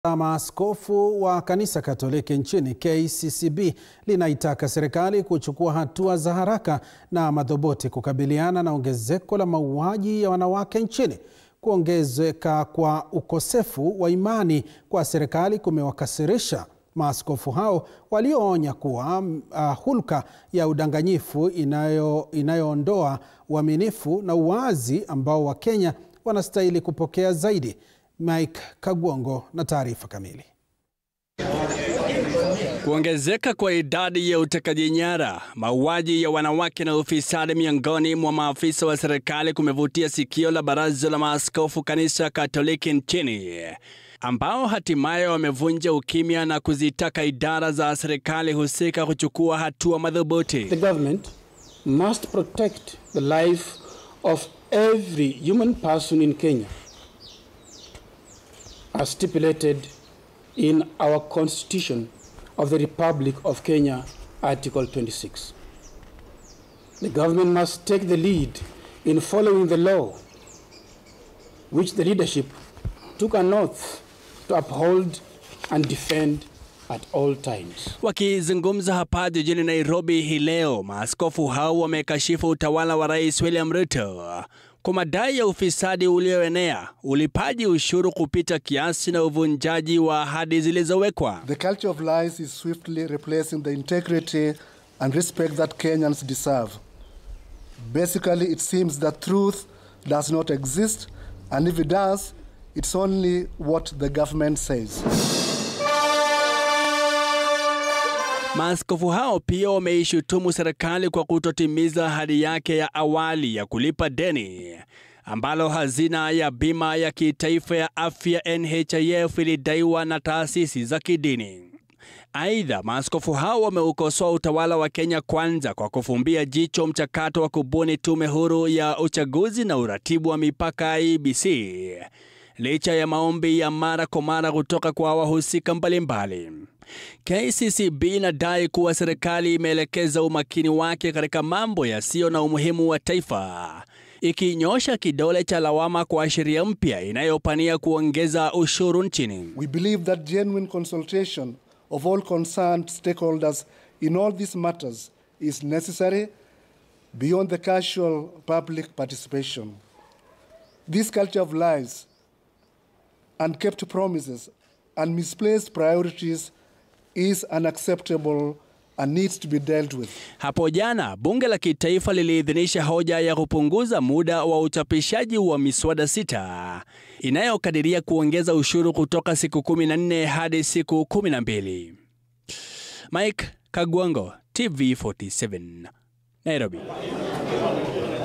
la maaskofu wa kanisa Katoliki nchini KCCB linaitaka serikali kuchukua hatua za haraka na madhubuti kukabiliana na ongezeko la mauaji ya wanawake nchini. Kuongezeka kwa ukosefu wa imani kwa serikali kumewakasirisha maaskofu hao walioonya kuwa uh, hulka ya udanganyifu inayo, inayoondoa uaminifu na uwazi ambao Wakenya wanastahili kupokea zaidi. Mike Kagwongo na taarifa kamili. Kuongezeka kwa idadi ya utekaji nyara, mauaji ya wanawake na ufisadi miongoni mwa maafisa wa serikali kumevutia sikio la Baraza la Maaskofu Kanisa Katoliki nchini, ambao hatimaye wamevunja ukimya na kuzitaka idara za serikali husika kuchukua hatua madhubuti. The government must protect the life of every human person in Kenya as stipulated in our Constitution of the Republic of Kenya, Article 26. The government must take the lead in following the law, which the leadership took an oath to uphold and defend at all times. Wakizungumza hapa jijini Nairobi hii leo, maaskofu hao wamekashifu utawala wa Rais William Ruto kwa madai ya ufisadi ulioenea, ulipaji ushuru kupita kiasi na uvunjaji wa ahadi zilizowekwa. The culture of lies is swiftly replacing the integrity and respect that Kenyans deserve. Basically, it seems that truth does not exist, and if it does, it's only what the government says. Maaskofu hao pia wameishutumu serikali kwa kutotimiza ahadi yake ya awali ya kulipa deni ambalo hazina ya bima ya kitaifa ya afya NHIF ilidaiwa na taasisi za kidini. Aidha, maaskofu hao wameukosoa utawala wa Kenya Kwanza kwa kufumbia jicho mchakato wa kubuni tume huru ya uchaguzi na uratibu wa mipaka IEBC licha ya maombi ya mara kwa mara kutoka kwa wahusika mbalimbali. KCCB inadai kuwa serikali imeelekeza umakini wake katika mambo yasiyo na umuhimu wa taifa, ikinyosha kidole cha lawama kwa sheria mpya inayopania kuongeza ushuru nchini. We believe that genuine consultation of all concerned stakeholders in all these matters is necessary beyond the casual public participation. This culture of lies, unkept promises, and misplaced priorities is unacceptable and needs to be dealt with. Hapo jana bunge la kitaifa liliidhinisha hoja ya kupunguza muda wa uchapishaji wa miswada sita inayokadiria kuongeza ushuru kutoka siku 14 hadi siku 12. Mike Kagwango, TV47, Nairobi.